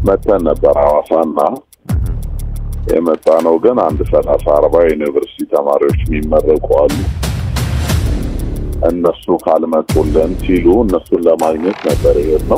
መተን ነበር ሐዋሳና የመጣ ነው ግን አንድ ሰላሳ አርባ ዩኒቨርሲቲ ተማሪዎች የሚመረቁ አሉ። እነሱ ካልመጡልን ሲሉ እነሱን ለማግኘት ነበር የሄድነው።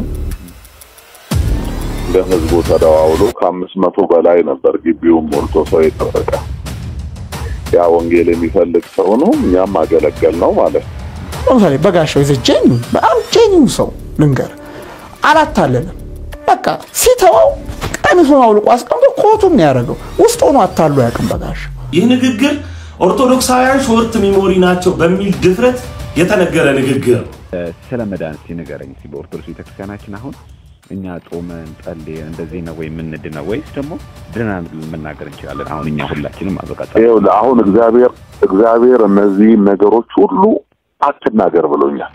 ግን ህዝቡ ተደዋውሎ ከአምስት መቶ በላይ ነበር ግቢውን ሞልቶ ሰው የጠበቀ። ያ ወንጌል የሚፈልግ ሰው ነው። እኛም አገለገል ነው ማለት ነው። ለምሳሌ በጋሻው ይዘ ጄኒ በጣም ጄኒው ሰው ልንገር አላታለንም። በቃ ሲተወው ቀሚሱን አውልቆ አስቀምጦ ኮቱን ነው ያደረገው። ውስጥ ሆኖ አታሉ ያቅም በጋሻው ይህ ንግግር ኦርቶዶክሳውያን ሾርት ሚሞሪ ናቸው በሚል ድፍረት የተነገረ ንግግር ነው። ስለ መዳን እስኪ ንገረኝ። እስኪ በኦርቶዶክስ ቤተክርስቲያናችን አሁን እኛ ጾመን ጸልየን እንደዚህ ነው ወይ የምንድነው ወይስ ደግሞ ድነናል ብለን መናገር እንችላለን? አሁን እኛ ሁላችንም አበቃ ይኸውልህ አሁን እግዚአብሔር እግዚአብሔር እነዚህ ነገሮች ሁሉ አትናገር ብሎኛል።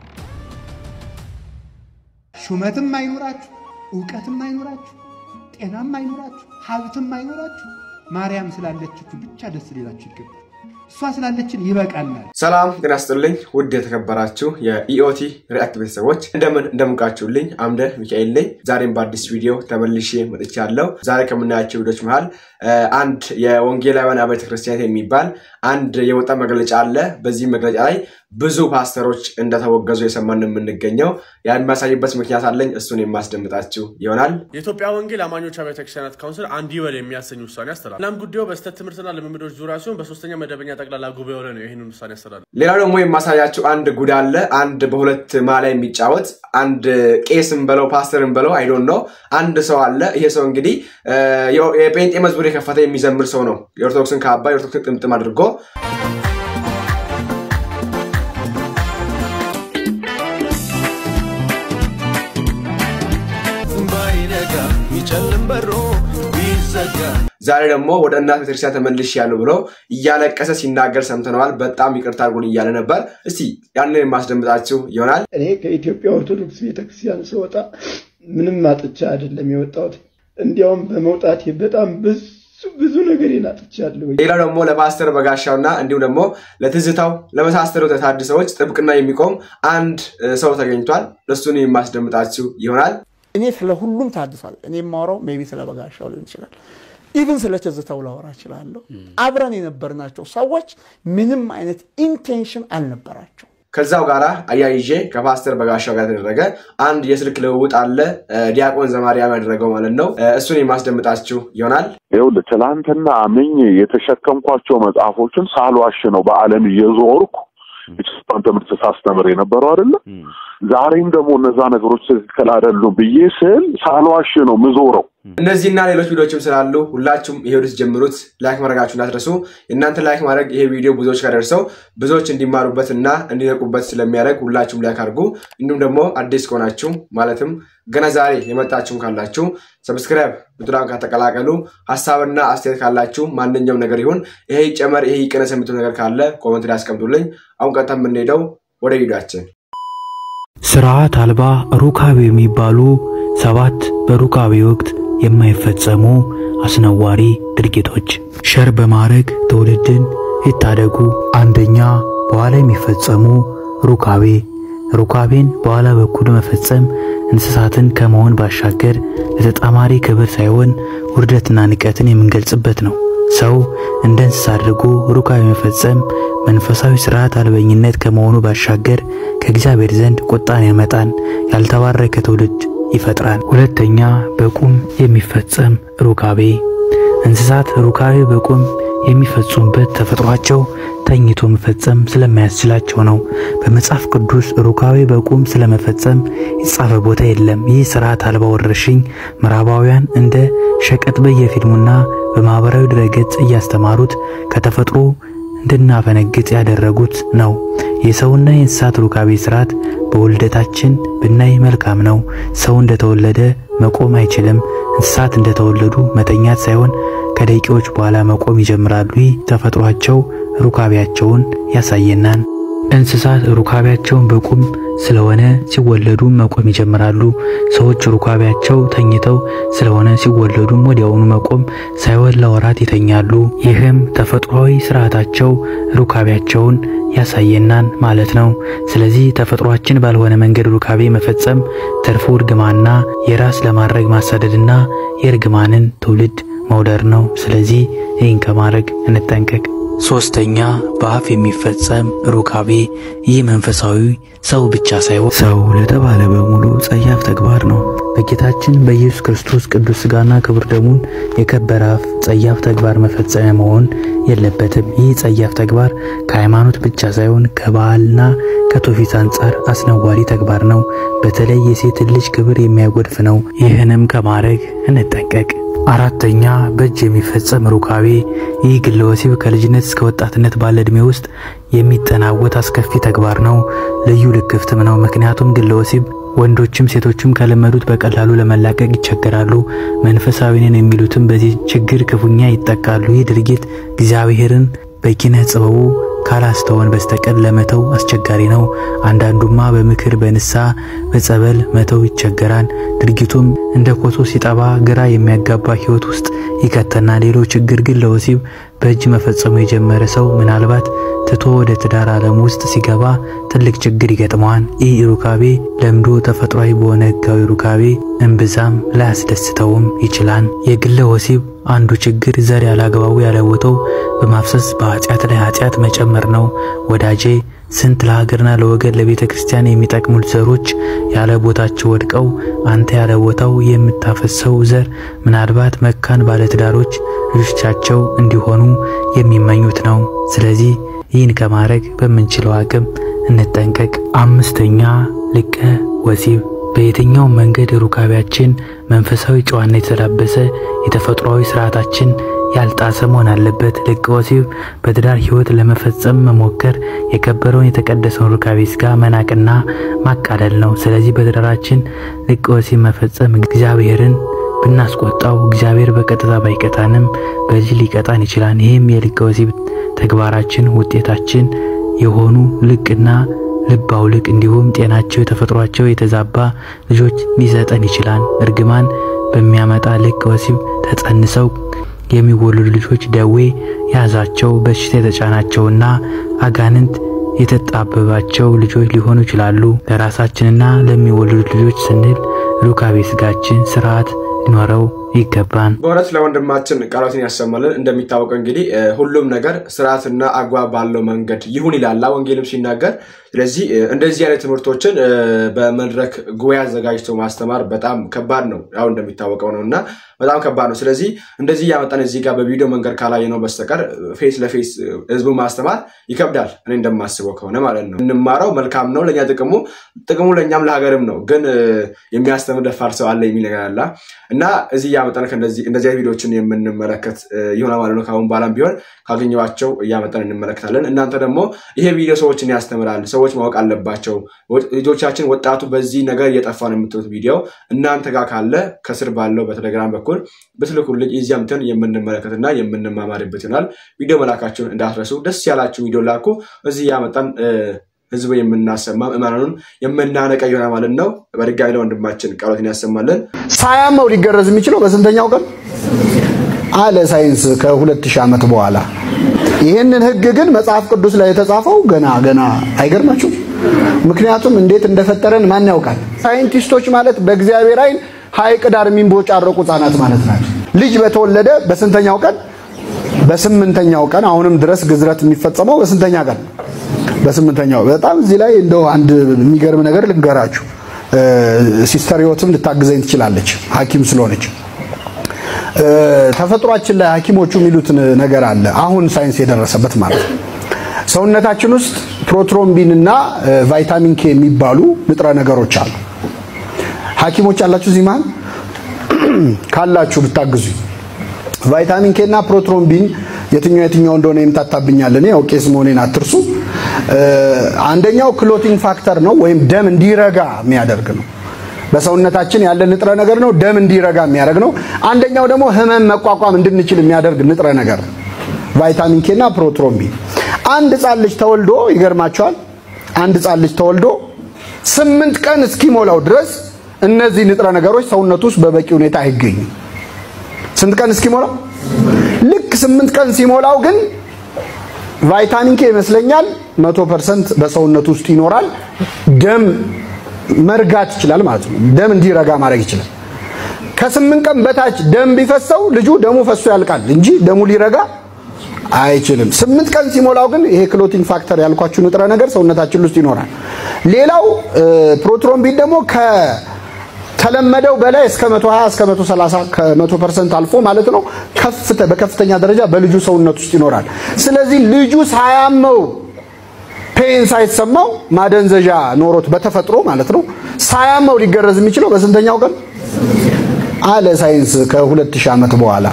ሹመትም አይኖራችሁ፣ እውቀትም አይኖራችሁ፣ ጤናም አይኖራችሁ፣ ሀብትም አይኖራችሁ፣ ማርያም ስላለችችሁ ብቻ ደስ ሊላችሁ ይገባል። እሷ ስላለችን ይበቃናል። ሰላም ጤና ይስጥልኝ ውድ የተከበራችሁ የኢኦቲ ሪአክት ቤተሰቦች እንደምን እንደምቃችሁልኝ አምደ ሚካኤል ነኝ። ዛሬም በአዲስ ቪዲዮ ተመልሼ መጥቻለሁ። ዛሬ ከምናያቸው ቪዲዮች መሃል አንድ የወንጌላውያን አብያተ ክርስቲያናት የሚባል አንድ የወጣ መግለጫ አለ። በዚህ መግለጫ ላይ ብዙ ፓስተሮች እንደተወገዙ የሰማን የምንገኘው ያን የሚያሳይበት ምክንያት አለኝ። እሱን የማስደምጣችሁ ይሆናል። የኢትዮጵያ ወንጌል አማኞች አብያተ ክርስቲያናት ካውንስል አንድ ይበል የሚያሰኝ ውሳኔ አስተላል። እናም ጉዳዩ በስህተት ትምህርትና ልምምዶች ዙሪያ ሲሆን በሶስተኛ መደበኛ ጠቅላላ ጉባኤው ላይ ነው ይህንን ውሳኔ ያስተላል። ሌላው ደግሞ የማሳያችሁ አንድ ጉድ አለ። አንድ በሁለት ማላ የሚጫወት አንድ ቄስም በለው ፓስተርም በለው አይዶን ነው አንድ ሰው አለ። ይሄ ሰው እንግዲህ የጴንጤ መዝሙር የከፈተ የሚዘምር ሰው ነው። የኦርቶዶክስን ካባ የኦርቶዶክስን ጥምጥም አድርጎ ዛሬ ደግሞ ወደ እናት ቤተክርስቲያን ተመልሽ ያለው ብሎ እያለቀሰ ሲናገር ሰምተነዋል። በጣም ይቅርታ አድርጉን እያለ ነበር። እስቲ ያንን የማስደምጣችሁ ይሆናል። እኔ ከኢትዮጵያ ኦርቶዶክስ ቤተክርስቲያን ስወጣ ምንም አጥቻ አይደለም የወጣሁት። እንዲያውም በመውጣቴ በጣም ብዙ ብዙ ነገር አጥቻለሁ። ሌላው ደግሞ ለፓስተር በጋሻውና እንዲሁም ደግሞ ለትዝታው ለመሳሰሉ ተሐድሶዎች ጥብቅና የሚቆም አንድ ሰው ተገኝቷል። እሱን የማስደምጣችሁ ይሆናል። እኔ ስለ ሁሉም ታድሷል። እኔ የማወራው ሜይ ቢ ስለ በጋሻው ሊሆን ይችላል። ኢቭን ስለ ትዝታው ላወራ እችላለሁ። አብረን የነበርናቸው ሰዎች ምንም አይነት ኢንቴንሽን አልነበራቸው። ከዛው ጋር አያይዤ ከፓስተር በጋሻው ጋር የተደረገ አንድ የስልክ ልውውጥ አለ። ዲያቆን ዘማርያም ያደረገው ማለት ነው። እሱን የማስደምጣችሁ ይሆናል። ይኸውልህ ትናንትና አምኜ የተሸከምኳቸው መጽሐፎችን ሳልዋሽ ነው በዓለም እየዞርኩ የክርስቲያን ትምህርት ሳስተምር የነበረው አይደለ? ዛሬም ደግሞ እነዛ ነገሮች ትክክል አይደሉም ብዬ ስል ሳልዋሽ ነው ምዞረው። እነዚህና ሌሎች ቪዲዮችም ስላሉ ሁላችሁም ይሄ ወደ ጀምሩት። ላይክ ማድረጋችሁ እንዳትረሱ። የእናንተ ላይክ ማድረግ ይሄ ቪዲዮ ብዙዎች ጋር ደርሰው ብዙዎች እንዲማሩበት እና እንዲነቁበት ስለሚያደርግ ሁላችሁም ላይክ አድርጉ። እንዲሁም ደግሞ አዲስ ከሆናችሁ ማለትም ገና ዛሬ የመጣችሁም ካላችሁ ሰብስክራይብ ብትራን ከተቀላቀሉ። ሀሳብና አስተያየት ካላችሁ ማንኛውም ነገር ይሁን ይሄ ይጨመር ይሄ ይቀነስ የምትሉ ነገር ካለ ኮመንት ላይ አስቀምጡልኝ። አሁን ቀጥታ የምንሄደው ወደ ቪዲዮአችን ስርዓት አልባ ሩካቤ የሚባሉ ሰባት በሩካቤ ወቅት የማይፈጸሙ አስነዋሪ ድርጊቶች ሸር በማድረግ ትውልድን ይታደጉ። አንደኛ በኋላ የሚፈጸሙ ሩካቤ ሩካቤን በኋላ በኩል መፈጸም እንስሳትን ከመሆን ባሻገር ለተጣማሪ ክብር ሳይሆን ውርደትና ንቀትን የምንገልጽበት ነው። ሰው እንደ እንስሳ አድርጎ ሩካቤ መፈጸም መንፈሳዊ ስርዓት አልበኝነት ከመሆኑ ባሻገር ከእግዚአብሔር ዘንድ ቁጣን ያመጣን፣ ያልተባረከ ትውልድ ይፈጥራል። ሁለተኛ በቁም የሚፈጸም ሩካቤ እንስሳት ሩካቤ በቁም የሚፈጽሙበት ተፈጥሯቸው ተኝቶ መፈጸም ስለማያስችላቸው ነው። በመጽሐፍ ቅዱስ ሩካቤ በቁም ስለመፈጸም የተጻፈ ቦታ የለም። ይህ ስርዓት አልባ ወረርሽኝ ምዕራባውያን እንደ ሸቀጥ በየፊልሙና በማህበራዊ ድረገጽ እያስተማሩት ከተፈጥሮ እንድናፈነግጥ ያደረጉት ነው። የሰውና የእንስሳት ሩካቤ ስርዓት በውልደታችን ብናይ መልካም ነው። ሰው እንደተወለደ መቆም አይችልም። እንስሳት እንደተወለዱ መተኛት ሳይሆን ከደቂቃዎች በኋላ መቆም ይጀምራሉ። ይህ ተፈጥሯቸው ሩካቤያቸውን ያሳየናል። እንስሳት ሩካቤያቸውን በቁም ስለሆነ ሲወለዱ መቆም ይጀምራሉ። ሰዎች ሩካቤያቸው ተኝተው ስለሆነ ሲወለዱም ወዲያውኑ መቆም ሳይሆን ለወራት ይተኛሉ። ይህም ተፈጥሯዊ ስርዓታቸው ሩካቤያቸውን ያሳየናል ማለት ነው። ስለዚህ ተፈጥሯችን ባልሆነ መንገድ ሩካቤ መፈጸም ትርፉ እርግማና፣ የራስ ለማድረግ ማሳደድና የእርግማንን ትውልድ መውለድ ነው። ስለዚህ ይህን ከማድረግ እንጠንቀቅ። ሶስተኛ በአፍ የሚፈጸም ሩካቤ። ይህ መንፈሳዊ ሰው ብቻ ሳይሆን ሰው ለተባለ በሙሉ ጸያፍ ተግባር ነው። በጌታችን በኢየሱስ ክርስቶስ ቅዱስ ሥጋና ክቡር ደሙን የከበረ አፍ ጸያፍ ተግባር መፈጸሚያ መሆን የለበትም። ይህ ጸያፍ ተግባር ከሃይማኖት ብቻ ሳይሆን ከባህልና ከትውፊት አንጻር አስነዋሪ ተግባር ነው። በተለይ የሴትን ልጅ ክብር የሚያጎድፍ ነው። ይህንም ከማድረግ እንጠንቀቅ። አራተኛ በእጅ የሚፈጸም ሩካቤ። ይህ ግለ ወሲብ ከልጅነት እስከ ወጣትነት ባለ ዕድሜ ውስጥ የሚጠናወት አስከፊ ተግባር ነው። ልዩ ልክፍትም ነው። ምክንያቱም ግለ ወሲብ ወንዶችም ሴቶችም ከለመዱት በቀላሉ ለመላቀቅ ይቸገራሉ። መንፈሳዊ ነን የሚሉትም በዚህ ችግር ክፉኛ ይጠቃሉ። ይህ ድርጊት እግዚአብሔርን በኪነ ጥበቡ ካላስተወን በስተቀር ለመተው አስቸጋሪ ነው። አንዳንዱማ በምክር በንስሐ በጸበል መተው ይቸገራል። ድርጊቱም እንደ ኮሶ ሲጠባ ግራ የሚያጋባ ሕይወት ውስጥ ይከተና። ሌላው ችግር ግን ለወሲብ በእጅ መፈጸሙ የጀመረ ሰው ምናልባት ትቶ ወደ ትዳር ዓለም ውስጥ ሲገባ ትልቅ ችግር ይገጥመዋል። ይህ ሩካቤ ለምዶ ተፈጥሯዊ በሆነ ሕጋዊ ሩካቤ እምብዛም ላያስደስተውም ይችላል። የግለ ወሲብ አንዱ ችግር ዘር ያላግባቡ ያለቦታው በማፍሰስ በኃጢአት ላይ ኃጢአት መጨመር ነው። ወዳጄ ስንት ለሀገርና ለወገን ለቤተ ክርስቲያን የሚጠቅሙት ዘሮች ያለ ቦታቸው ወድቀው አንተ ያለ ቦታው የምታፈሰው ዘር ምናልባት መካን ባለትዳሮች ልጆቻቸው እንዲሆኑ የሚመኙት ነው። ስለዚህ ይህን ከማድረግ በምንችለው አቅም እንጠንቀቅ። አምስተኛ ልቀ ወሲብ በየትኛው መንገድ ሩካቤያችን መንፈሳዊ ጨዋነት የተላበሰ የተፈጥሯዊ ስርዓታችን ያልጣሰ መሆን አለበት። ልቀ ወሲብ በትዳር ሕይወት ለመፈጸም መሞከር የከበረውን የተቀደሰውን ሩካቤ ሥጋ መናቅና ማቃለል ነው። ስለዚህ በትዳራችን ልቀ ወሲብ መፈጸም እግዚአብሔርን ብናስቆጣው እግዚአብሔር በቀጥታ ባይቀጣንም በዚህ ሊቀጣን ይችላል። ይህም የልቀ ወሲብ ተግባራችን ውጤታችን የሆኑ ልቅና ልብ አውልቅ እንዲሁም ጤናቸው የተፈጥሯቸው የተዛባ ልጆች ሊሰጠን ይችላል። እርግማን በሚያመጣ ልቅ ወሲብ ተጸንሰው የሚወለዱ ልጆች ደዌ ያዛቸው በሽታ የተጫናቸውና አጋንንት የተጣበባቸው ልጆች ሊሆኑ ይችላሉ። ለራሳችንና ለሚወለዱት ልጆች ስንል ሩካቤ ሥጋችን ስርዓት ሊኖረው ይገባን። በእውነት ለወንድማችን ቃሎትን ያሰማልን። እንደሚታወቀው እንግዲህ ሁሉም ነገር ስርዓትና አግባብ ባለው መንገድ ይሁን ይላላ ወንጌልም ሲናገር። ስለዚህ እንደዚህ አይነት ትምህርቶችን በመድረክ ጉባኤ አዘጋጅቶ ማስተማር በጣም ከባድ ነው፣ ያው እንደሚታወቀው ነው እና በጣም ከባድ ነው። ስለዚህ እንደዚህ እያመጣን እዚህ ጋር በቪዲዮ መንገድ ካላየ ነው በስተቀር ፌስ ለፌስ ህዝቡ ማስተማር ይከብዳል። እኔ እንደማስበው ከሆነ ማለት ነው። እንማረው መልካም ነው ለእኛ ጥቅሙ ጥቅሙ ለእኛም ለሀገርም ነው። ግን የሚያስተምር ደፋር ሰው አለ የሚል ነገር አለ እና እዚህ እያመጣን እንደዚህ አይነት ቪዲዮችን የምንመለከት ይሆናል ማለት ነው። ከአሁን በኋላም ቢሆን ካገኘኋቸው እያመጣን እንመለከታለን። እናንተ ደግሞ ይሄ ቪዲዮ ሰዎችን ያስተምራል፣ ሰዎች ማወቅ አለባቸው፣ ልጆቻችን ወጣቱ በዚህ ነገር እየጠፋ ነው የምትሉት ቪዲዮ እናንተ ጋር ካለ ከስር ባለው በቴሌግራም በኩል ብትልኩልኝ እዚያምትን የምንመለከትና የምንማማርበት ይሆናል። ቪዲዮ መላካቸውን እንዳትረሱ። ደስ ያላችሁ ቪዲዮ ላኩ። እዚህ እያመጣን ህዝብ የምናሰማ ምዕመናኑን የምናነቀ ይሆናል ማለት ነው። በድጋሚ ለወንድማችን ቃሎትን ያሰማልን። ሳያመው ሊገረዝ የሚችለው በስንተኛው ቀን አለ ሳይንስ ከሁለት ሺህ ዓመት በኋላ። ይህንን ህግ ግን መጽሐፍ ቅዱስ ላይ የተጻፈው ገና ገና አይገርማችሁ? ምክንያቱም እንዴት እንደፈጠረን ማን ያውቃል? ሳይንቲስቶች ማለት በእግዚአብሔር አይን ሐይቅ ዳር የሚንቦጫረቁ ህጻናት ማለት ናቸው። ልጅ በተወለደ በስንተኛው ቀን? በስምንተኛው ቀን። አሁንም ድረስ ግዝረት የሚፈጸመው በስንተኛ ቀን? በስምንተኛው። በጣም እዚህ ላይ እንደው አንድ የሚገርም ነገር ልንገራችሁ። ሲስተር ህይወትም ልታግዘኝ ትችላለች፣ ሐኪም ስለሆነች። ተፈጥሯችን ላይ ሐኪሞቹ የሚሉት ነገር አለ፣ አሁን ሳይንስ የደረሰበት ማለት ነው። ሰውነታችን ውስጥ ፕሮትሮምቢን እና ቫይታሚን ኬ የሚባሉ ንጥረ ነገሮች አሉ። ሐኪሞች አላችሁ እዚህ መሀል ካላችሁ ብታግዙ። ቫይታሚን ኬ እና ፕሮትሮምቢን የትኛው የትኛው እንደሆነ የምታታብኛል። እኔ ያው ቄስ መሆኔን አትርሱ። አንደኛው ክሎቲንግ ፋክተር ነው ወይም ደም እንዲረጋ የሚያደርግ ነው። በሰውነታችን ያለ ንጥረ ነገር ነው። ደም እንዲረጋ የሚያደርግ ነው። አንደኛው ደግሞ ህመም መቋቋም እንድንችል የሚያደርግ ንጥረ ነገር ነው። ቫይታሚን ኬ እና ፕሮትሮምቢን። አንድ ህጻን ልጅ ተወልዶ ይገርማቸዋል። አንድ ህጻን ልጅ ተወልዶ ስምንት ቀን እስኪሞላው ድረስ እነዚህ ንጥረ ነገሮች ሰውነቱ ውስጥ በበቂ ሁኔታ አይገኙም። ስንት ቀን እስኪሞላው? ልክ ስምንት ቀን ሲሞላው ግን ቫይታሚን ኬ ይመስለኛል መቶ ፐርሰንት በሰውነቱ ውስጥ ይኖራል። ደም መርጋት ይችላል ማለት ነው። ደም እንዲረጋ ማድረግ ይችላል። ከስምንት ቀን በታች ደም ቢፈሰው ልጁ ደሙ ፈሶ ያልቃል እንጂ ደሙ ሊረጋ አይችልም። ስምንት ቀን ሲሞላው ግን ይሄ ክሎቲንግ ፋክተር ያልኳችሁ ንጥረ ነገር ሰውነታችን ውስጥ ይኖራል። ሌላው ፕሮትሮምቢን ደግሞ ከተለመደው በላይ እስከ 120 እስከ 130 ከ100 ፐርሰንት አልፎ ማለት ነው ከፍተ በከፍተኛ ደረጃ በልጁ ሰውነት ውስጥ ይኖራል። ስለዚህ ልጁ ሳያመው ፔን ሳይሰማው ማደንዘዣ ኖሮት በተፈጥሮ ማለት ነው ሳያመው ሊገረዝ የሚችለው በስንተኛው ቀን አለ ሳይንስ ከሁለት ሺህ ዓመት በኋላ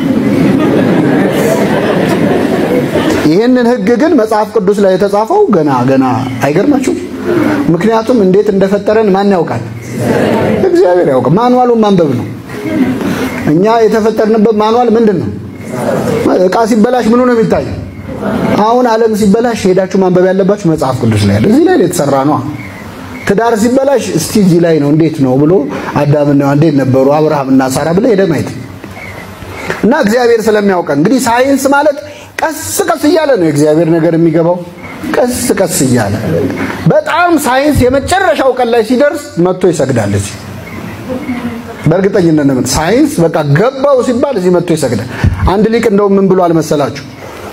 ይህንን ህግ ግን መጽሐፍ ቅዱስ ላይ የተጻፈው ገና ገና አይገርማችሁም? ምክንያቱም እንዴት እንደፈጠረን ማን ያውቃል? እግዚአብሔር ያውቃል። ማንዋሉን ማንበብ ነው። እኛ የተፈጠርንበት ማንዋል ምንድን ነው? እቃ ሲበላሽ ምኑ ነው የሚታየው? አሁን ዓለም ሲበላሽ ሄዳችሁ ማንበብ ያለባችሁ መጽሐፍ ቅዱስ ላይ ያለ እዚህ ላይ የተሰራ ነው። ትዳር ሲበላሽ እስቲ እዚህ ላይ ነው እንዴት ነው ብሎ አዳምና እንዴት ነበሩ አብርሃምና ሳራ ብለ ሄደ ማየት እና እግዚአብሔር ስለሚያውቀን እንግዲህ ሳይንስ ማለት ቀስ ቀስ እያለ ነው የእግዚአብሔር ነገር የሚገባው። ቀስ ቀስ እያለ በጣም ሳይንስ የመጨረሻው ቀን ላይ ሲደርስ መጥቶ ይሰግዳል። እዚህ በእርግጠኝነት ነው ሳይንስ በቃ ገባው ሲባል እዚህ መጥቶ ይሰግዳል። አንድ ሊቅ እንደው ምን ብሎ አልመሰላችሁ?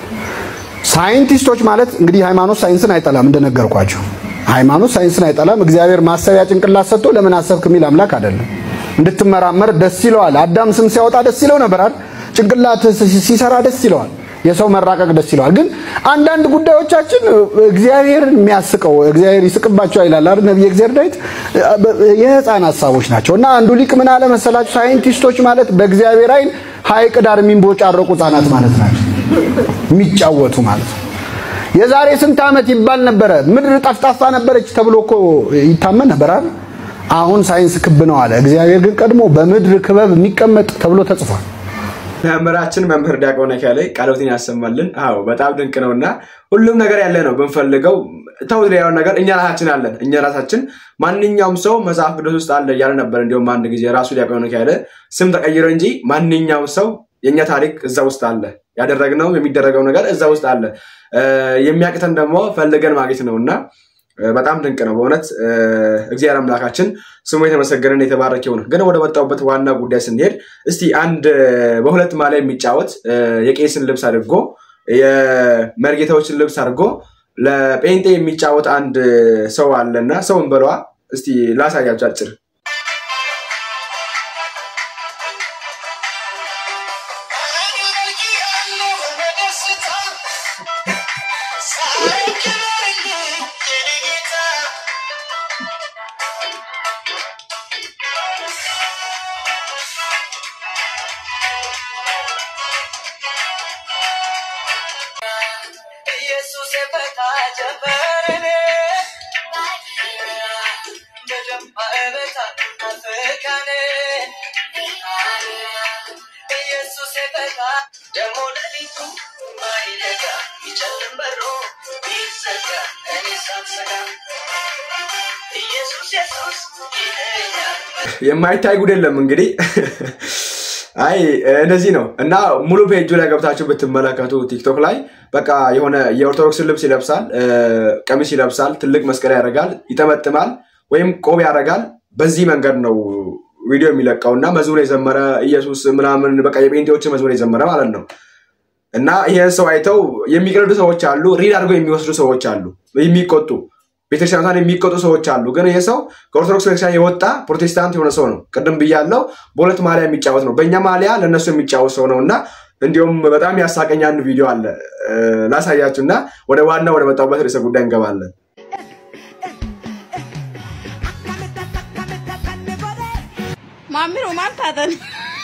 ሳይንቲስቶች ማለት እንግዲህ ሃይማኖት ሳይንስን አይጠላም እንደነገርኳቸው። ሃይማኖት ሳይንስን አይጠላም። እግዚአብሔር ማሰቢያ ጭንቅላት ሰጥቶ ለምን አሰብክ የሚል አምላክ አይደለም። እንድትመራመር ደስ ይለዋል። አዳም ስም ሲያወጣ ደስ ይለው ነበር አይደል? ጭንቅላት ሲሰራ ደስ ይለዋል። የሰው መራቀቅ ደስ ይለዋል። ግን አንዳንድ ጉዳዮቻችን እግዚአብሔር የሚያስቀው እግዚአብሔር ይስቅባቸው ይላል አይደል ነብይ እግዚአብሔር ዳዊት የህፃን ሀሳቦች ናቸው። እና አንዱ ሊቅ ምን አለ መሰላችሁ ሳይንቲስቶች ማለት በእግዚአብሔር አይን ሐይቅ ዳር የሚንቦጫረቁ ህፃናት ማለት ናቸው። የሚጫወቱ ማለት ነው። የዛሬ ስንት ዓመት ይባል ነበረ ምድር ጠፍጣፋ ነበረች ተብሎ እኮ ይታመን ነበር አይደል? አሁን ሳይንስ ክብ ነው አለ። እግዚአብሔር ግን ቀድሞ በምድር ክበብ የሚቀመጥ ተብሎ ተጽፏል። መምህራችን መምህር ዲያቆን ያለ ቃሎትን ያሰማልን። አዎ በጣም ድንቅ ነው እና ሁሉም ነገር ያለ ነው ብንፈልገው ተው ያውን ነገር እኛ ራሳችን አለን። እኛ ራሳችን ማንኛውም ሰው መጽሐፍ ቅዱስ ውስጥ አለ እያለ ነበር። እንዲሁም አንድ ጊዜ ራሱ ዲያቆን ያለ ስም ተቀይሮ እንጂ ማንኛውም ሰው የእኛ ታሪክ እዛ ውስጥ አለ። ያደረግነው የሚደረገው ነገር እዛ ውስጥ አለ። የሚያቅተን ደግሞ ፈልገን ማግኘት ነው እና በጣም ድንቅ ነው በእውነት እግዚአብሔር አምላካችን ስሙ የተመሰገነን የተባረከ ይሁን። ግን ወደ ወጣሁበት ዋና ጉዳይ ስንሄድ እስቲ አንድ በሁለት ማሊያ የሚጫወት የቄስን ልብስ አድርጎ የመርጌታዎችን ልብስ አድርጎ ለጴንጤ የሚጫወት አንድ ሰው አለና ሰውን በሏ እስቲ ላሳያችሁ አጭር የማይታይ ጉድ የለም እንግዲህ አይ እንደዚህ ነው እና ሙሉ ፔጁ ላይ ገብታችሁ ብትመለከቱ ቲክቶክ ላይ በቃ የሆነ የኦርቶዶክስን ልብስ ይለብሳል፣ ቀሚስ ይለብሳል፣ ትልቅ መስቀል ያደርጋል፣ ይጠመጥማል ወይም ቆብ ያደርጋል። በዚህ መንገድ ነው ቪዲዮ የሚለቀው እና መዝሙር የዘመረ ኢየሱስ ምናምን በቃ የጴንጤዎችን መዝሙር የዘመረ ማለት ነው። እና ይህን ሰው አይተው የሚቀልዱ ሰዎች አሉ፣ ሪድ አድርገው የሚወስዱ ሰዎች አሉ፣ የሚቆጡ ቤተክርስቲያኗን የሚቆጡ ሰዎች አሉ። ግን ይህ ሰው ከኦርቶዶክስ ቤተክርስቲያን የወጣ ፕሮቴስታንት የሆነ ሰው ነው። ቅድም ብያለው፣ በሁለት ማሊያ የሚጫወት ነው። በእኛ ማሊያ ለእነሱ የሚጫወት ሰው ነው እና እንዲሁም በጣም ያሳቀኝ አንድ ቪዲዮ አለ ላሳያችሁ እና ወደ ዋና ወደ መጣሁበት ርዕሰ ጉዳይ እንገባለን። ማሚሮ ማን ታተን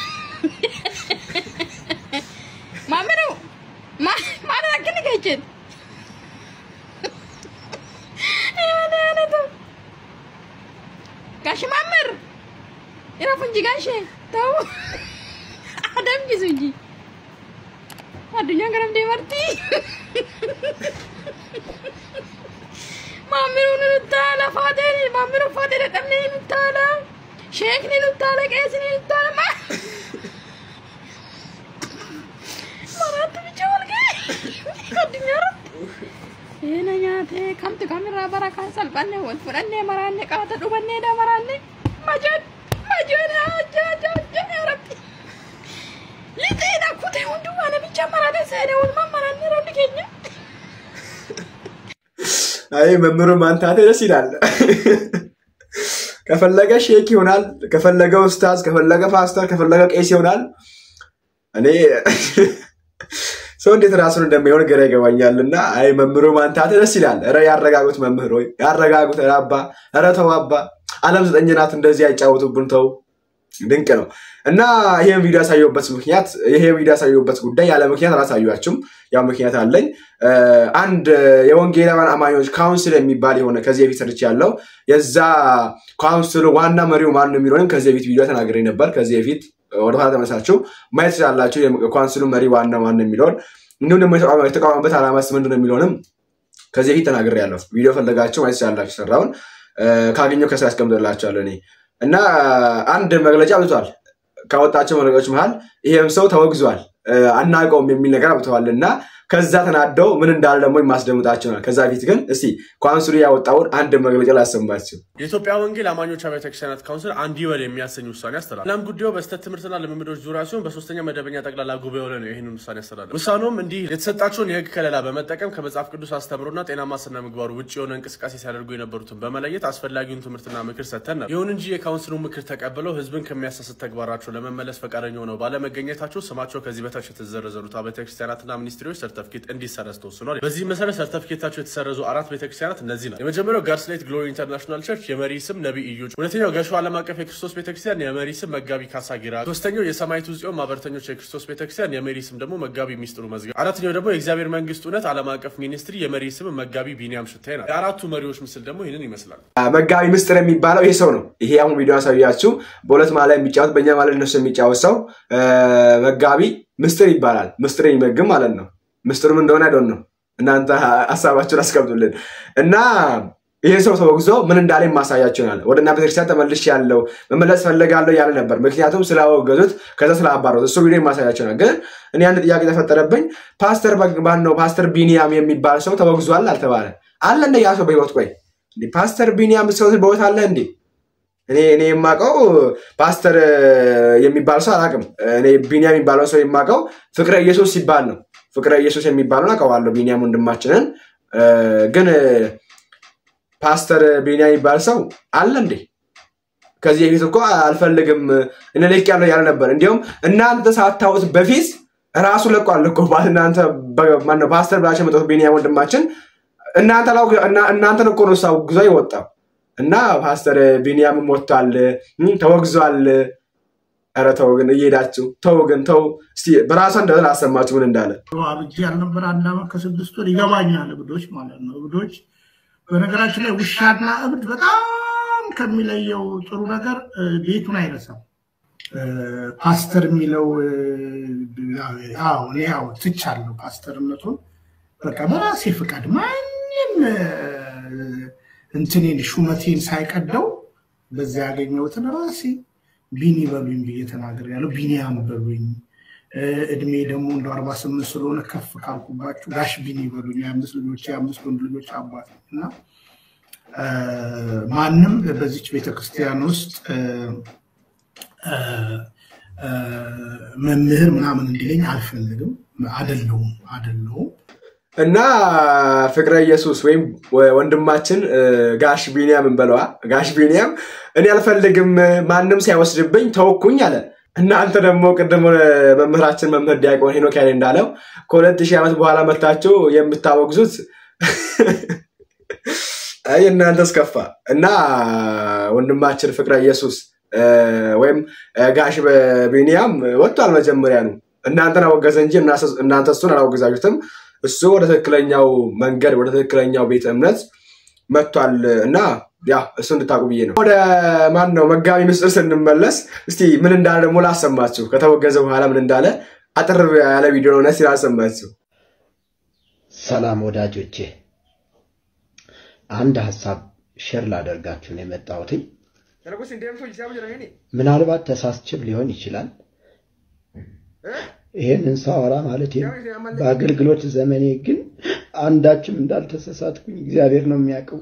ማሚሮ ማን አክን ገችን ጋሽ ማምር ይረፉ እንጂ ጋሽ ተው አደም ጊዜ እንጂ አዱኛ ገረም ደመርቲ ማምሩ ንታላ ፋደር ማምሩ ፋደር ቀምኔ ንታላ ሼክኒ ንታላ ቄስኒ ንታላ ማ ማራት ብቻ ወልገ አዱኛ ረት Ena nyaate kamtu kamirraa bara kan salphanne wal fudhannee maraanne qaata dhubannee damaraanne majoon majoon ajja ajja ajja ብቻ መራቴ ሰደውል መመራን ረድ ኬኛ አይ መምህሩ ማንታቴ ደስ ይላል። ከፈለገ ሼክ ይሆናል፣ ከፈለገ ኡስታዝ፣ ከፈለገ ፓስተር፣ ከፈለገ ቄስ ይሆናል። እኔ ሰው እንዴት ራሱን እንደሚሆን ግራ ይገባኛል። እና አይ መምህሩ ማንታቴ ደስ ይላል። ረ ያረጋጉት መምህር ሆይ ያረጋጉት። ኧረ አባ ኧረ ተው አባ፣ ዓለም ዘጠኝ ናት። እንደዚህ አይጫወቱብን ተው። ድንቅ ነው እና ይህን ቪዲዮ ያሳየሁበት ምክንያት ይሄ ቪዲዮ ያሳየሁበት ጉዳይ ያለ ምክንያት አላሳያችሁም። ያው ምክንያት አለኝ። አንድ የወንጌላውያን አማኞች ካውንስል የሚባል የሆነ ከዚህ በፊት ሰርች ያለው የዛ ካውንስሉ ዋና መሪው ማን ነው የሚለውንም ከዚህ በፊት ቪዲዮ ተናግሬ ነበር። ከዚህ በፊት ወደኋላ ተመሳችሁ ማየት ትችላላችሁ። የካውንስሉ መሪ ዋና ማን የሚለውን እንዲሁም ደግሞ የተቋመበት ዓላማስ ምንድን ነው የሚለውንም ከዚህ በፊት ተናግሬ ያለሁ ቪዲዮ ፈለጋችሁ ማየት ትችላላችሁ። ሰራውን ካገኘው ከስራ ያስቀምጥላችኋለሁ እኔ እና አንድ መግለጫ አውጥቷል። ካወጣቸው መግለጫዎች መሀል ይሄም ሰው ተወግዟል፣ አናውቀውም የሚል ነገር አውጥተዋል እና ከዛ ተናደው ምን እንዳለ ደግሞ የማስደምጣቸው ነው። ከዛ ፊት ግን እስቲ ካውንስሉ ያወጣውን አንድ መግለጫ ላሰማችሁ። የኢትዮጵያ ወንጌል አማኞች አብያተ ክርስቲያናት ካውንስል አንድ ይበል የሚያሰኝ ውሳኔ አስተላልፏል። እናም ጉዳዩ በስህተት ትምህርትና ልምምዶች ዙሪያ ሲሆን በሶስተኛ መደበኛ ጠቅላላ ጉባኤው ላይ ነው ይህንን ውሳኔ ያስተላልፏል። ውሳኔውም እንዲህ የተሰጣቸውን የህግ ከለላ በመጠቀም ከመጽሐፍ ቅዱስ አስተምሮና ጤናማ ስነ ምግባሩ ውጭ የሆነ እንቅስቃሴ ሲያደርጉ የነበሩትን በመለየት አስፈላጊውን ትምህርትና ምክር ሰጥተን ነበር። ይሁን እንጂ የካውንስሉ ምክር ተቀብለው ህዝብን ከሚያሳስት ተግባራቸው ለመመለስ ፈቃደኛ ሆነው ባለመገኘታቸው ስማቸው ከዚህ በታች የተዘረዘሩት አብያተ ክርስቲያናትና ሚኒስትሪዎች ሰርተፍኬት እንዲሰረዝ ተወስኗል። በዚህ መሰረት ሰርተፍኬታቸው የተሰረዙ አራት ቤተክርስቲያናት እነዚህ ናቸው። የመጀመሪያው ጋርስሌት ግሎሪ ኢንተርናሽናል ቸርች የመሪ ስም ነቢይ እዩ፣ ሁለተኛው ገሾ ዓለም አቀፍ የክርስቶስ ቤተክርስቲያን የመሪ ስም መጋቢ ካሳ ጊራ፣ ሶስተኛው የሰማይቱ ጽዮን ማህበረተኞች የክርስቶስ ቤተክርስቲያን የመሪ ስም ደግሞ መጋቢ ሚስጥሩ መዝገብ፣ አራተኛው ደግሞ የእግዚአብሔር መንግስት እውነት ዓለም አቀፍ ሚኒስትሪ የመሪ ስም መጋቢ ቢኒያም ሽታይ ናቸው። የአራቱ መሪዎች ምስል ደግሞ ይህንን ይመስላል። መጋቢ ምስጢር የሚባለው ይሄ ሰው ነው። ይሄ አሁን ቪዲዮ ያሳያችሁ በሁለት ማለ የሚጫወት በእኛ ማለት እነሱ የሚጫወት ሰው መጋቢ ምስጢር ይባላል። ምስጢር የሚመግም ማለት ነው። ምስጢሩም እንደሆነ አይዶን ነው። እናንተ ሀሳባችሁን አስቀምጡልን እና ይህን ሰው ተወግዞ ምን እንዳለ የማሳያቸው ይሆናል። ወደ እናንተ ቤተክርስቲያን ተመልሽ ያለው መመለስ ፈልጋለሁ ያለ ነበር። ምክንያቱም ስላወገዙት ከዛ ስላባረሩት እሱ ቪዲዮ የማሳያቸው ይሆናል። ግን እኔ አንድ ጥያቄ ተፈጠረብኝ። ፓስተር ማን ነው ፓስተር ቢኒያም የሚባል ሰው ተወግዟል አልተባለ አለ እንደ ያ ሰው በህይወት ቆይ ፓስተር ቢኒያም ሰው በህይወት አለ እንዴ? እኔ እኔ የማውቀው ፓስተር የሚባል ሰው አላውቅም። እኔ ቢኒያም የሚባለው ሰው የማውቀው ፍቅረ ኢየሱስ ሲባል ነው። ፍቅረ ኢየሱስ የሚባለውን አውቀዋለሁ፣ ቢኒያም ወንድማችንን። ግን ፓስተር ቢኒያም የሚባል ሰው አለ እንዴ? ከዚህ በፊት እኮ አልፈልግም እኔ ልቅ ያለው ያለ ነበር። እንዲሁም እናንተ ሳታውት በፊት ራሱ ለቋል እኮ እናንተ ማነው ፓስተር ብላቸው የመጡት ቢኒያም ወንድማችን እናንተን እኮ ነው እሱ አውግዞ የወጣው እና ፓስተር ቢኒያምም ወጥቷል፣ ተወግዟል። ኧረ ተው ግን እየሄዳችሁ ተው ግን ተው። እስኪ በራሷ እንደሆነ አሰማችሁ ምን እንዳለ አብጄ ያልነበር አንድ ዓመት ከስድስት ወር ይገባኛል። እብዶች ማለት ነው። እብዶች በነገራችን ላይ ውሻና እብድ በጣም ከሚለየው ጥሩ ነገር ቤቱን አይረሳም። ፓስተር የሚለው እኔ ያው ትቻለሁ ፓስተርነቱን በቃ በራሴ ፍቃድ ማንም እንትኔን ሹመቴን ሳይቀደው በዚያ ያገኘሁትን ራሴ ቢኒ በሉኝ ብዬ ተናግሬያለሁ። ቢኒያም በሉኝ። እድሜ ደግሞ እንደ አርባ ስምንት ስለሆነ ከፍ ካልኩባችሁ ጋሽ ቢኒ በሉኝ። የአምስት ልጆች የአምስት ወንድ ልጆች አባት እና ማንም በዚች ቤተክርስቲያን ውስጥ መምህር ምናምን እንዲለኝ አልፈልግም። አደለውም አደለውም። እና ፍቅረ ኢየሱስ ወይም ወንድማችን ጋሽ ቢኒያም እንበለዋ ጋሽ ቢኒያም እኔ አልፈልግም ማንም ሳይወስድብኝ ተወኩኝ አለ። እናንተ ደግሞ ቅድም መምህራችን መምህር ዲያቆን ሄኖክ ያሌ እንዳለው ከሁለት ሺህ ዓመት በኋላ መታችሁ የምታወግዙት እናንተ እስከፋ እና ወንድማችን ፍቅረ ኢየሱስ ወይም ጋሽ ቢኒያም ወጥቷል። መጀመሪያ ነው እናንተን አወገዘ እንጂ እናንተ እሱን አላወገዛችሁትም። እሱ ወደ ትክክለኛው መንገድ ወደ ትክክለኛው ቤተ እምነት መጥቷል እና ያ እሱ እንድታቁ ብዬ ነው። ወደ ማን ነው መጋቢ ምስጢር ስንመለስ እስቲ ምን እንዳለ ደግሞ ላሰማችሁ። ከተወገዘ በኋላ ምን እንዳለ አጥር ያለ ቪዲዮ ነው ነስ ላሰማችሁ። ሰላም ወዳጆቼ፣ አንድ ሀሳብ ሼር ላደርጋችሁ ነው የመጣሁት። ምናልባት ተሳስችም ሊሆን ይችላል። ይህንን ሳወራ ማለት በአገልግሎት ዘመኔ ግን አንዳችም እንዳልተሳሳትኩኝ እግዚአብሔር ነው የሚያውቀው።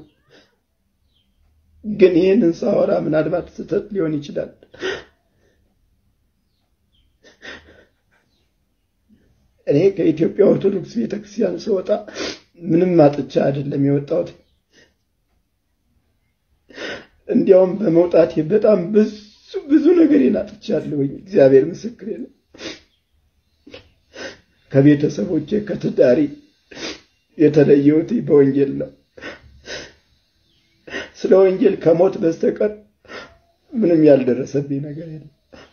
ግን ይህንን ሳወራ ምናልባት ስህተት ሊሆን ይችላል። እኔ ከኢትዮጵያ ኦርቶዶክስ ቤተክርስቲያን ስወጣ ምንም አጥቻ አይደለም የወጣሁት። እንዲያውም በመውጣቴ በጣም ብዙ ብዙ ነገሬን አጥቻለሁኝ። እግዚአብሔር ምስክሬ ነው። ከቤተሰቦቼ ከትዳሪ የተለየሁት በወንጌል ነው። ስለ ወንጌል ከሞት በስተቀር ምንም ያልደረሰብኝ ነገር የለም።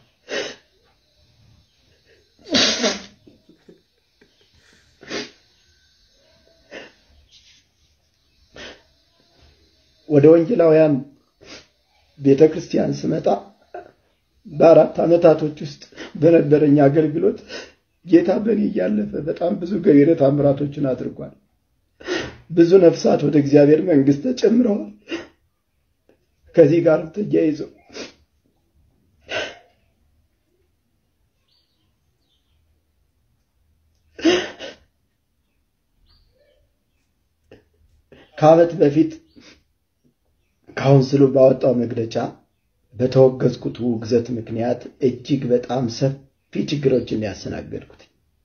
ወደ ወንጌላውያን ቤተ ክርስቲያን ስመጣ በአራት ዓመታቶች ውስጥ በነበረኝ አገልግሎት ጌታ በእኔ እያለፈ በጣም ብዙ ገቢረ ተአምራቶችን አድርጓል። ብዙ ነፍሳት ወደ እግዚአብሔር መንግሥት ተጨምረዋል። ከዚህ ጋር ተያይዞ ከዓመት በፊት ካውንስሉ ባወጣው መግለጫ በተወገዝኩት ውግዘት ምክንያት እጅግ በጣም ሰፊ ችግሮችን ያስተናገድኩት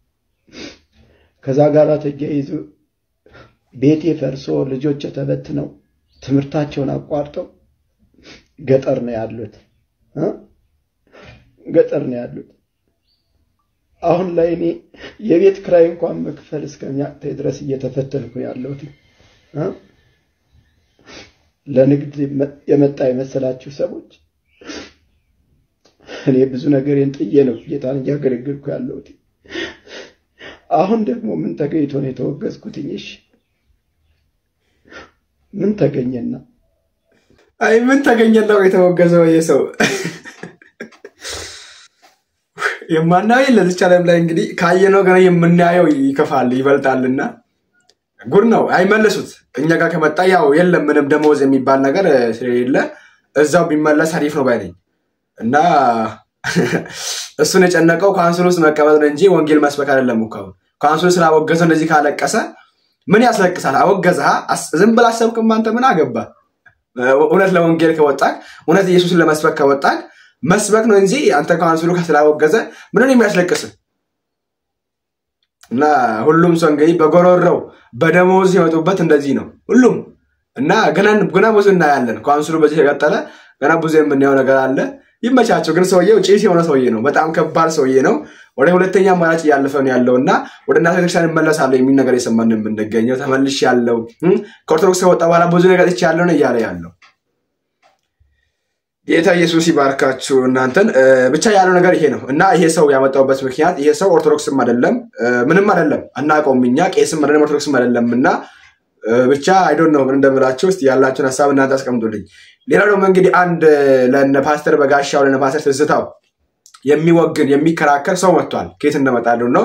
ከዛ ጋር ተያይዞ ቤቴ ፈርሶ ልጆች ተበትነው ትምህርታቸውን አቋርጠው ገጠር ነው ያሉት እ ገጠር ነው ያሉት። አሁን ላይ እኔ የቤት ክራይ እንኳን መክፈል እስከሚያቅተኝ ድረስ እየተፈተንኩ ያለሁት እ ለንግድ የመጣ የመሰላችሁ ሰዎች እኔ ብዙ ነገሬን ጥዬ ነው ጌታን እያገለገልኩ ያለሁት። አሁን ደግሞ ምን ተገኝቶ ነው የተወገዝኩትኝ? እሺ ምን ተገኘና? አይ ምን ተገኘና የተወገዘው ይህ ሰው የማናየው ለዚች ዓለም ላይ እንግዲህ ካየነው ገና የምናየው ይከፋል ይበልጣልና ጉድ ነው። አይመለሱት እኛ ጋር ከመጣ ያው የለም ምንም ደመወዝ የሚባል ነገር ስለሌለ እዛው ቢመለስ አሪፍ ነው ባይነኝ እና እሱን የጨነቀው ካውንስል ውስጥ መቀመጥ ነው እንጂ ወንጌል መስበክ አይደለም እኮ። ካውንስሉ ስላወገዘው እንደዚህ ካለቀሰ ምን ያስለቅሳል? አወገዘሃ ዝም ብለህ አሰብክም አንተ ምን አገባ? እውነት ለወንጌል ከወጣክ እውነት ኢየሱስን ለመስበክ ከወጣክ መስበክ ነው እንጂ አንተ ካውንስሉ ስላወገዘ ምንን የሚያስለቅስ እና ሁሉም ሰው እንግዲህ በጎሮረው በደሞዝ ሲመጡበት እንደዚህ ነው ሁሉም እና ገና ብዙ እናያለን። ካውንስሉ በዚህ ከቀጠለ ገና ብዙ የምናየው ነገር አለ። ይመቻቸው። ግን ሰውየው ጭስ የሆነ ሰውዬ ነው። በጣም ከባድ ሰውዬ ነው። ወደ ሁለተኛ አማራጭ እያለፈ ነው ያለው እና ወደ እናት ቤተክርስቲያን እመለሳለሁ የሚል ነገር የሰማን የምንገኘው ተመልሽ ያለው ከኦርቶዶክስ ከወጣ በኋላ ብዙ ነገር ጥቼ ያለው ነው እያለ ያለው ጌታ ኢየሱስ ይባርካችሁ እናንተን። ብቻ ያለው ነገር ይሄ ነው እና ይሄ ሰው ያመጣውበት ምክንያት ይሄ ሰው ኦርቶዶክስም አይደለም ምንም አይደለም፣ አናውቀውም እኛ ቄስም አይደለም ኦርቶዶክስም አይደለም እና ብቻ አይዶን ነው ምን እንደምላችሁ ውስጥ ያላችሁን ሀሳብ እናንተ አስቀምጡልኝ። ሌላው ደግሞ እንግዲህ አንድ ለነ ፓስተር በጋሻው ለነ ፓስተር ትዝታው የሚወግን የሚከራከር ሰው መጥቷል። ከየት እንደመጣሉ ነው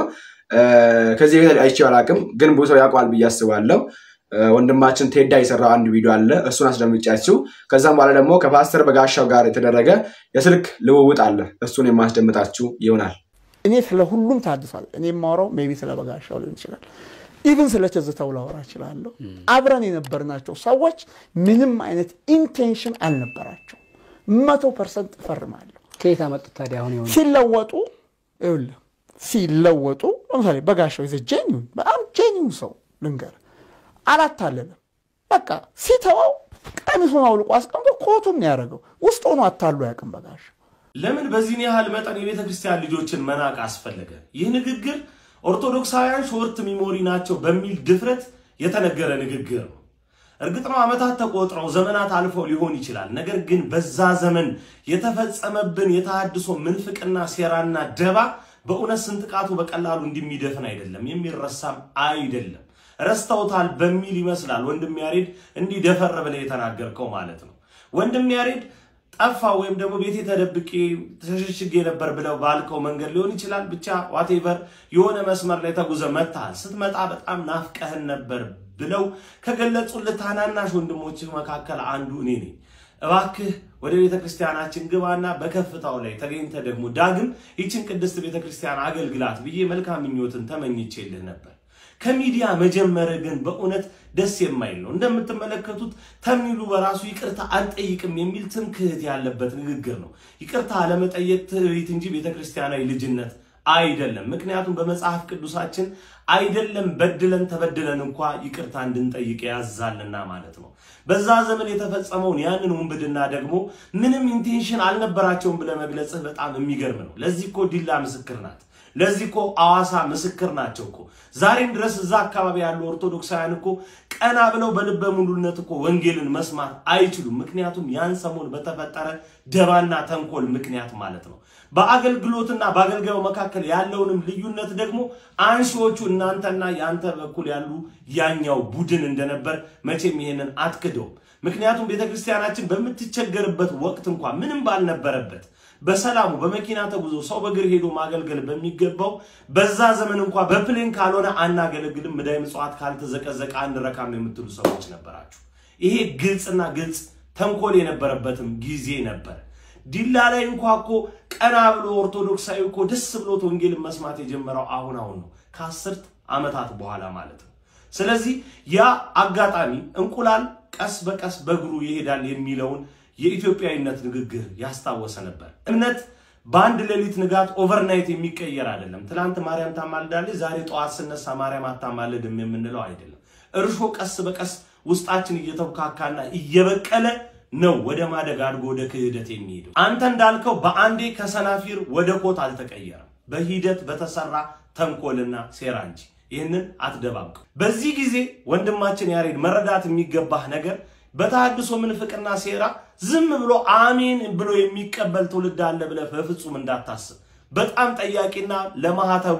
ከዚህ ቤት አይቼው አላውቅም፣ ግን ብዙ ሰው ያውቀዋል ብዬ አስባለሁ። ወንድማችን ቴዳ የሰራው አንድ ቪዲዮ አለ፣ እሱን አስደምጫችሁ። ከዛም በኋላ ደግሞ ከፓስተር በጋሻው ጋር የተደረገ የስልክ ልውውጥ አለ፣ እሱን የማስደምጣችሁ ይሆናል። እኔ ስለ ሁሉም ታድሷል። እኔ የማወራው ሜይ ቢ ስለ በጋሻው ሊሆን ይችላል። ኢቭን ስለ ትዝታው ላወራ እችላለሁ። አብረን የነበርናቸው ሰዎች ምንም አይነት ኢንቴንሽን አልነበራቸው። መቶ ፐርሰንት እፈርማለሁ። ከየት አመጡት ታዲያ? አሁን የሆነ ሲለወጡ ይኸውልህ ሲለወጡ ለምሳሌ በጋሻው ይዘ ጄኒውን በጣም ጄኒውን ሰው ልንገር አላታለለም። በቃ ሲተወው ቀሚሱን አውልቆ አስቀምጦ ኮቱን ነው ያደረገው። ውስጥ ሆኖ አታሉ ያቅም በጋሻው ለምን በዚህን ያህል መጠን የቤተ ክርስቲያን ልጆችን መናቅ አስፈለገ? ይህ ንግግር ኦርቶዶክሳውያን ሾርት ሚሞሪ ናቸው በሚል ድፍረት የተነገረ ንግግር ነው። እርግጥ ነው ዓመታት ተቆጥረው ዘመናት አልፈው ሊሆን ይችላል። ነገር ግን በዛ ዘመን የተፈጸመብን የተሃድሶ ምንፍቅና፣ ሴራና ደባ በእውነት ስንጥቃቱ በቀላሉ እንደሚደፍን አይደለም፣ የሚረሳም አይደለም። ረስተውታል በሚል ይመስላል ወንድም ያሬድ እንዲህ ደፈር ብለህ የተናገርከው ማለት ነው። ወንድም ያሬድ ጠፋ ወይም ደግሞ ቤቴ ተደብቄ ተሸሽጌ ነበር ብለው ባልከው መንገድ ሊሆን ይችላል። ብቻ ዋቴቨር የሆነ መስመር ላይ ተጉዘ መጥተሃል። ስትመጣ በጣም ናፍቀህን ነበር ብለው ከገለጹልህ ታናናሽ ወንድሞችህ መካከል አንዱ እኔ ነኝ። እባክህ ወደ ቤተ ክርስቲያናችን ግባና በከፍታው ላይ ተገኝተ ደግሞ ዳግም ይችን ቅድስት ቤተ ክርስቲያን አገልግላት ብዬ መልካም ምኞትን ተመኝቼልህ ነበር። ከሚዲያ መጀመር ግን በእውነት ደስ የማይል ነው። እንደምትመለከቱት ተምኒሉ በራሱ ይቅርታ አልጠይቅም የሚል ትምክህት ያለበት ንግግር ነው። ይቅርታ አለመጠየቅ ትዕቢት እንጂ ቤተክርስቲያናዊ ልጅነት አይደለም። ምክንያቱም በመጽሐፍ ቅዱሳችን አይደለም በድለን ተበድለን እንኳ ይቅርታ እንድንጠይቅ ያዛልና ማለት ነው። በዛ ዘመን የተፈጸመውን ያንን ውንብድና ደግሞ ምንም ኢንቴንሽን አልነበራቸውም ብለህ መግለጽህ በጣም የሚገርም ነው። ለዚህ እኮ ዲላ ምስክር ናት። ለዚህ እኮ አዋሳ ምስክር ናቸው እኮ ዛሬም ድረስ እዛ አካባቢ ያሉ ኦርቶዶክሳውያን እኮ ቀና ብለው በልበ ሙሉነት እኮ ወንጌልን መስማት አይችሉም። ምክንያቱም ያን ሰሞን በተፈጠረ ደባና ተንኮል ምክንያት ማለት ነው። በአገልግሎትና በአገልጋዩ መካከል ያለውንም ልዩነት ደግሞ አንሺዎቹ እናንተና የአንተ በኩል ያሉ ያኛው ቡድን እንደነበር መቼም ይሄንን አትክደውም። ምክንያቱም ቤተክርስቲያናችን በምትቸገርበት ወቅት እንኳ ምንም ባልነበረበት በሰላሙ በመኪና ተጉዞ ሰው በእግር ሄዶ ማገልገል በሚገባው በዛ ዘመን እንኳ በፕሌን ካልሆነ አናገለግልም፣ ምዳይ ምጽዋት ካልተዘቀዘቀ አንረካም የምትሉ ሰዎች ነበራችሁ። ይሄ ግልጽና ግልጽ ተንኮል የነበረበትም ጊዜ ነበር። ዲላ ላይ እንኳ እኮ ቀና ብሎ ኦርቶዶክሳዊ እኮ ደስ ብሎት ወንጌልን መስማት የጀመረው አሁን አሁን ነው፣ ከአስርት ዓመታት በኋላ ማለት ነው። ስለዚህ ያ አጋጣሚ እንቁላል ቀስ በቀስ በእግሩ ይሄዳል የሚለውን የኢትዮጵያዊነት ንግግር ያስታወሰ ነበር። እምነት በአንድ ሌሊት ንጋት ኦቨርናይት የሚቀየር አይደለም። ትናንት ማርያም ታማልዳለች፣ ዛሬ ጠዋት ስነሳ ማርያም አታማልድም የምንለው አይደለም። እርሾ ቀስ በቀስ ውስጣችን እየተብካካና እየበቀለ ነው ወደ ማደግ አድጎ ወደ ክህደት የሚሄደው። አንተ እንዳልከው በአንዴ ከሰናፊር ወደ ኮት አልተቀየረም፣ በሂደት በተሰራ ተንኮልና ሴራ እንጂ። ይህንን አትደባብቀው። በዚህ ጊዜ ወንድማችን ያሬድ መረዳት የሚገባህ ነገር በተሐድሶ ምንፍቅና ሴራ ዝም ብሎ አሜን ብሎ የሚቀበል ትውልድ አለ ብለህ በፍጹም እንዳታስብ። በጣም ጠያቂና ለማህተቡ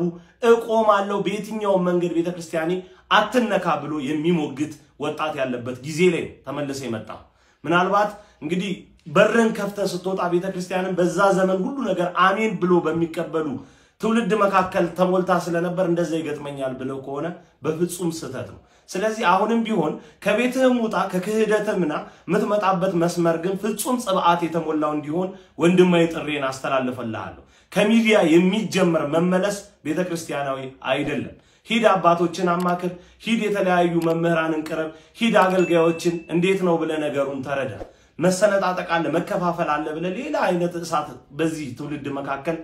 እቆማለሁ በየትኛውም መንገድ ቤተክርስቲያኔ አትነካ ብሎ የሚሞግት ወጣት ያለበት ጊዜ ላይ ነው ተመልሰ የመጣ ምናልባት እንግዲህ በርን ከፍተህ ስትወጣ ቤተክርስቲያንን በዛ ዘመን ሁሉ ነገር አሜን ብሎ በሚቀበሉ ትውልድ መካከል ተሞልታ ስለነበር እንደዛ ይገጥመኛል ብለው ከሆነ በፍጹም ስህተት ነው። ስለዚህ አሁንም ቢሆን ከቤትህም ውጣ ከክህደትምና የምትመጣበት መስመር ግን ፍጹም ጽብዓት የተሞላው እንዲሆን ወንድማዊ ጥሬን አስተላልፈልሃለሁ። ከሚዲያ የሚጀመር መመለስ ቤተ ክርስቲያናዊ አይደለም። ሂድ አባቶችን አማክር፣ ሂድ የተለያዩ መምህራንን ቅረብ፣ ሂድ አገልጋዮችን እንዴት ነው ብለህ ነገሩን ተረዳ። መሰነጣጠቅ አለ፣ መከፋፈል አለ ብለህ ሌላ አይነት እሳት በዚህ ትውልድ መካከል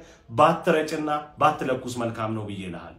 ባትረጭና ባትለኩስ መልካም ነው ብዬ እልሃለሁ።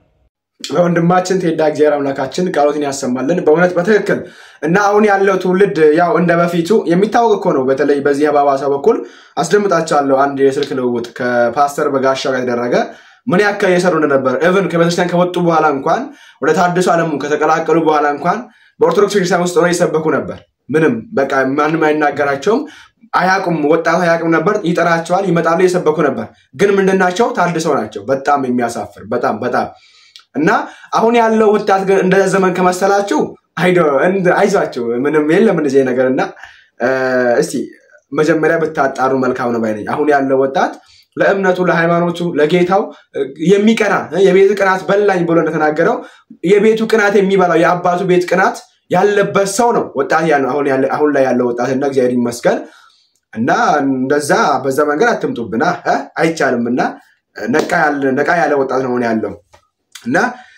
ወንድማችን ቴዳ እግዚአብሔር አምላካችን ቃሎትን ያሰማልን በእውነት በትክክል እና አሁን ያለው ትውልድ ያው እንደ በፊቱ የሚታወቅ እኮ ነው። በተለይ በዚህ በባሳ በኩል አስደምጣቸዋለሁ አንድ የስልክ ልውውጥ ከፓስተር በጋሻው ጋር የተደረገ ምን ያክል እየሰሩ እንደነበር እብን ከቤተክርስቲያን ከወጡ በኋላ እንኳን ወደ ታድሶ ዓለሙ ከተቀላቀሉ በኋላ እንኳን በኦርቶዶክስ ቤተክርስቲያን ውስጥ ሆነው ይሰበኩ ነበር። ምንም በቃ ማንም አይናገራቸውም። አያቁም፣ ወጣቱ አያቁም ነበር። ይጠራቸዋል፣ ይመጣሉ፣ እየሰበኩ ነበር። ግን ምንድናቸው? ታድሰው ናቸው። በጣም የሚያሳፍር በጣም በጣም እና አሁን ያለው ወጣት ግን እንደ ዘመን ከመሰላችሁ አይዟችሁ፣ ምንም የለም እንደዚህ ነገር እና እስቲ መጀመሪያ ብታጣሩ መልካም ነው ባይነኝ። አሁን ያለው ወጣት ለእምነቱ፣ ለሃይማኖቱ፣ ለጌታው የሚቀና የቤት ቅናት በላኝ ብሎ እንደተናገረው የቤቱ ቅናት የሚበላው የአባቱ ቤት ቅናት ያለበት ሰው ነው ወጣት ያ አሁን ላይ ያለው ወጣት እና እግዚአብሔር ይመስገን እና እንደዛ በዛ መንገድ አትምጡብና አይቻልም እና ነቃ ያለ ወጣት ነው ያለው እና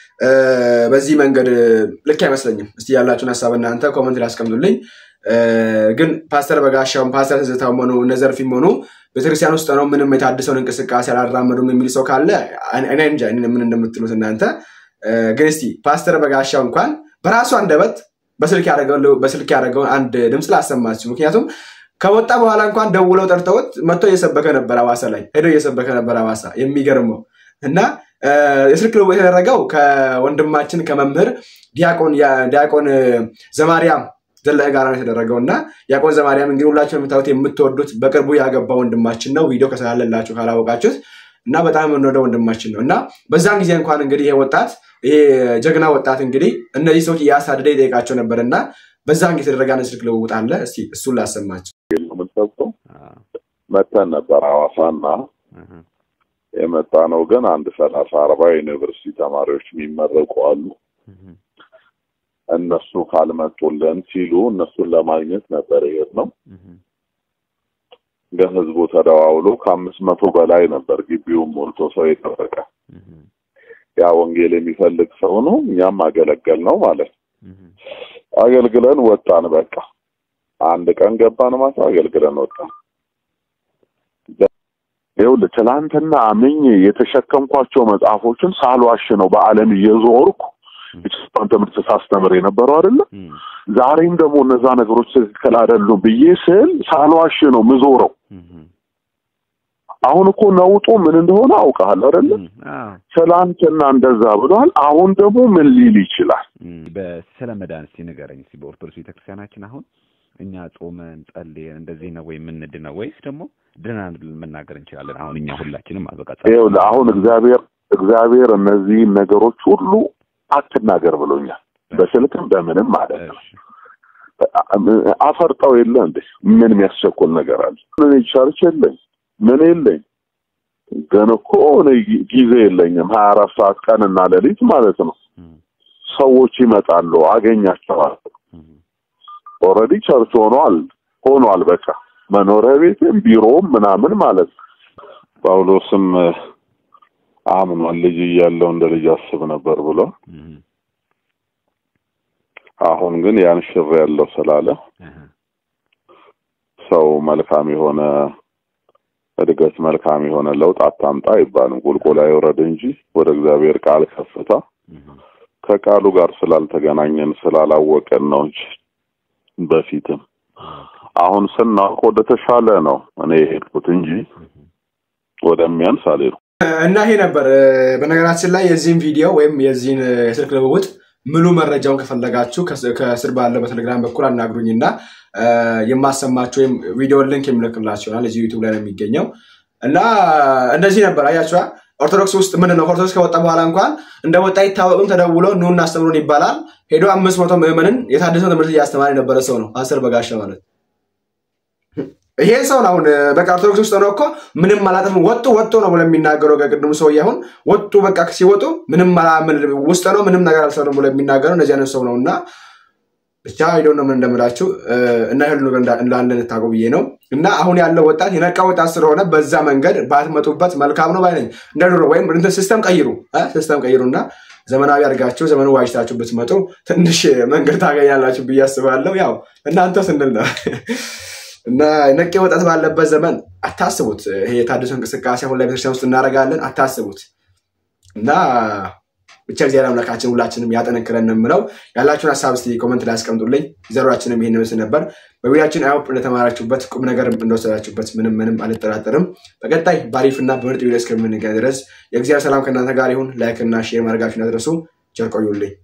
በዚህ መንገድ ልክ አይመስለኝም። እስቲ ያላችሁን ሀሳብ እናንተ ኮመንት ላይ አስቀምጡልኝ። ግን ፓስተር በጋሻውም ፓስተር ትዝታውም ሆኑ እነ ዘርፊም ሆኑ ቤተክርስቲያን ውስጥ ነው ምንም የታደሰውን እንቅስቃሴ አላራመዱም የሚል ሰው ካለ እኔ እንጃ ምን እንደምትሉት እናንተ። ግን እስቲ ፓስተር በጋሻው እንኳን በራሱ አንደበት በስልክ ያደረገውን አንድ ድምፅ ላሰማችሁ። ምክንያቱም ከወጣ በኋላ እንኳን ደውለው ጠርተውት መጥቶ እየሰበከ ነበር አዋሳ ላይ ሄዶ እየሰበከ ነበር አዋሳ። የሚገርመው እና የስልክ ልውውጥ የተደረገው ከወንድማችን ከመምህር ዲያቆን ዘማርያም ዘለቀ ጋር ነው የተደረገው እና ዲያቆን ዘማርያም እንግዲህ ሁላችሁ የምታዩት የምትወዱት በቅርቡ ያገባ ወንድማችን ነው። ቪዲዮ ከሰላለላችሁ ካላወቃችሁት እና በጣም የምንወደው ወንድማችን ነው እና በዛን ጊዜ እንኳን እንግዲህ ይሄ ወጣት ይሄ ጀግና ወጣት እንግዲህ እነዚህ ሰዎች እያሳደደ ይጠይቃቸው ነበር እና በዛን ጊዜ የተደረገ አንድ ስልክ ልውውጥ አለ። እስቲ እሱን ላሰማቸው። የምንሰብሰው መተን ነበር ሐዋሳና የመጣ ነው ግን አንድ ሰላሳ አርባ ዩኒቨርሲቲ ተማሪዎች የሚመረቁ አሉ። እነሱ ካልመጡልን ሲሉ እነሱን ለማግኘት ነበር ይሄድ ነው። ግን ህዝቡ ተደዋውሎ ከአምስት መቶ በላይ ነበር ግቢውን ሞልቶ ሰው የጠበቀ። ያ ወንጌል የሚፈልግ ሰው ነው። እኛም አገለገል ነው ማለት አገልግለን ወጣን። በቃ አንድ ቀን ገባን ማታ አገልግለን ወጣን። ይኸውልህ ትላንትና አምኜ የተሸከምኳቸው መጽሐፎችን ሳልዋሽ ነው በዓለም እየዞርኩ የክርስቲያን ትምህርት ሳስተምር የነበረው አይደለ? ዛሬም ደግሞ እነዛ ነገሮች ትክክል አይደሉም ብዬ ስል ሳልዋሽ ነው ምዞረው። አሁን እኮ ነውጡ ምን እንደሆነ አውቃል አይደለ? ትላንትና እንደዛ ብሏል። አሁን ደግሞ ምን ሊል ይችላል? በስለ መዳን እስቲ ንገረኝ እስቲ በኦርቶዶክስ ቤተክርስቲያናችን አሁን እኛ ጾመን ጸልየን እንደዚህ ነው ወይ የምንድነው ወይስ ደግሞ ድናን መናገር እንችላለን? አሁን እኛ ሁላችንም አበቃ ይኸውልህ አሁን እግዚአብሔር እግዚአብሔር እነዚህን ነገሮች ሁሉ አትናገር ብሎኛል። በስልክም በምንም ማለት ነው። አፈርጠው የለ እንዴ ምን የሚያስቸኩል ነገር አለ? እኔ ቸርች የለኝ ምን የለኝ፣ ግን እኮ እኔ ጊዜ የለኝም ሀያ አራት ሰዓት ቀንና ሌሊት ማለት ነው። ሰዎች ይመጣሉ፣ አገኛቸዋለሁ። ኦልሬዲ ቸርች ሆኗል ሆኗል። በቃ መኖሪያ ቤትም ቢሮም ምናምን ማለት ነው። ጳውሎስም አምኗል ልጅ እያለው እንደ ልጅ አስብ ነበር ብሎ አሁን ግን ያን ሽር ያለው ስላለ ሰው መልካም የሆነ እድገት መልካም የሆነ ለውጥ አታምጣ አይባልም። ቁልቁል አይውረድ እንጂ ወደ እግዚአብሔር ቃል ከፍታ ከቃሉ ጋር ስላልተገናኘን ስላላወቀን ነው እንጂ በፊትም አሁን ስናውቅ ወደ ተሻለ ነው እኔ የሄድኩት እንጂ ወደሚያንስ አልሄድኩም። እና ይሄ ነበር። በነገራችን ላይ የዚህን ቪዲዮ ወይም የዚህን የስልክ ልውውጥ ሙሉ መረጃውን ከፈለጋችሁ ከስር ባለው በቴሌግራም በኩል አናግሩኝ እና የማሰማችሁ ወይም ቪዲዮ ሊንክ የምልክላችሁ ይሆናል። እዚህ ዩቱብ ላይ ነው የሚገኘው እና እንደዚህ ነበር። አያችኋ ኦርቶዶክስ ውስጥ ምንድን ነው ኦርቶዶክስ ከወጣ በኋላ እንኳን እንደ ወጣ ይታወቅም ተደውሎ ኑ እናስተምሩን ይባላል። ሄዶ አምስት መቶ ምዕመንን የታደሰው ትምህርት እያስተማረ የነበረ ሰው ነው አስር በጋሻ ማለት ይሄ ሰው አሁን በቃ ኦርቶዶክስ ውስጥ ነው እኮ ምንም አላጠፍም ወጡ ወጡ ነው ብሎ የሚናገረው ከቅድሙ ሰውዬ አሁን ወጡ በቃ ሲወጡ ምንም ውስጥ ነው ምንም ነገር አልሰሩም ብሎ የሚናገረው እንደዚህ አይነት ሰው ነው እና ብቻ ሄዶ ነው ምን እንደምላችሁ እና ይሁሉ ነገር እንዳለ ልታውቁ ብዬ ነው እና አሁን ያለው ወጣት የነቃ ወጣት ስለሆነ በዛ መንገድ ባትመጡበት መልካም ነው ባይነኝ እንደ ድሮ ወይም ሲስተም ቀይሩ ሲስተም ቀይሩ እና ዘመናዊ አድርጋችሁ ዘመኑ ዋጅታችሁ ብትመጡ ትንሽ መንገድ ታገኛላችሁ ብዬ አስባለሁ። ያው እናንተ ስንል ነው እና ነቄ ወጣት ባለበት ዘመን አታስቡት። ይሄ የታድሶ እንቅስቃሴ አሁን ላይ ቤተክርስቲያን ውስጥ እናደርጋለን፣ አታስቡት እና ብቻ እግዚአብሔር አምላካችን ሁላችንም ያጠነክረን ነው የምለው። ያላችሁን ሀሳብ እስኪ ኮመንት ላይ አስቀምጡልኝ። ዘሯችንም ይሄን ምስል ነበር። በቪዲዮችን አይሆፕ እንደተማራችሁበት ቁም ነገር እንደወሰዳችሁበት ምንም ምንም አልጠራጠርም። በቀጣይ በአሪፍና በምርጥ ቪዲዮ እስከምንገናኝ ድረስ የእግዚአብሔር ሰላም ከእናንተ ጋር ይሁን። ላይክ እና ሼር ማድረጋችሁን አድረሱ። ቸር ቆዩልኝ።